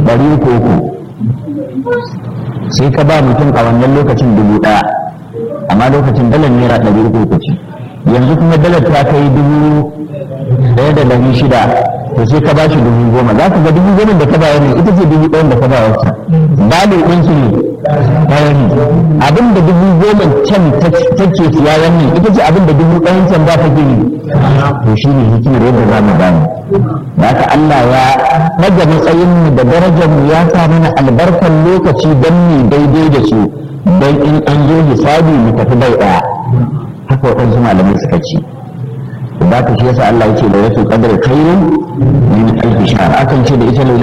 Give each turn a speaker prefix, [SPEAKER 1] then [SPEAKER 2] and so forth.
[SPEAKER 1] ɗari uku uku sai ka ba mutum a wannan lokacin dubu ɗaya amma lokacin dalar naira ɗari uku uku ce yanzu kuma dalar ta kai dubu ɗaya da ɗari shida to sai ka ba shi dubu goma za ka ga dubu goma da ka ba ne ita ce dubu ɗayan da ka ba wata balo ɗin su ne bayan abin da dubu goma can take siya wannan ita ce abin da dubu ɗayan can ba ta gini to shi ne hikimar yadda za mu gane haka Allah ya ɗaga matsayin mu da darajar mu ya sa mana albarkar lokaci don mu daidai da su don in an zo hisabi mu tafi bai ɗaya haka waɗansu malamai suka ce ba ka shi yasa Allah ya ce da yake kadar kairin min alfi shahr akan ce da ita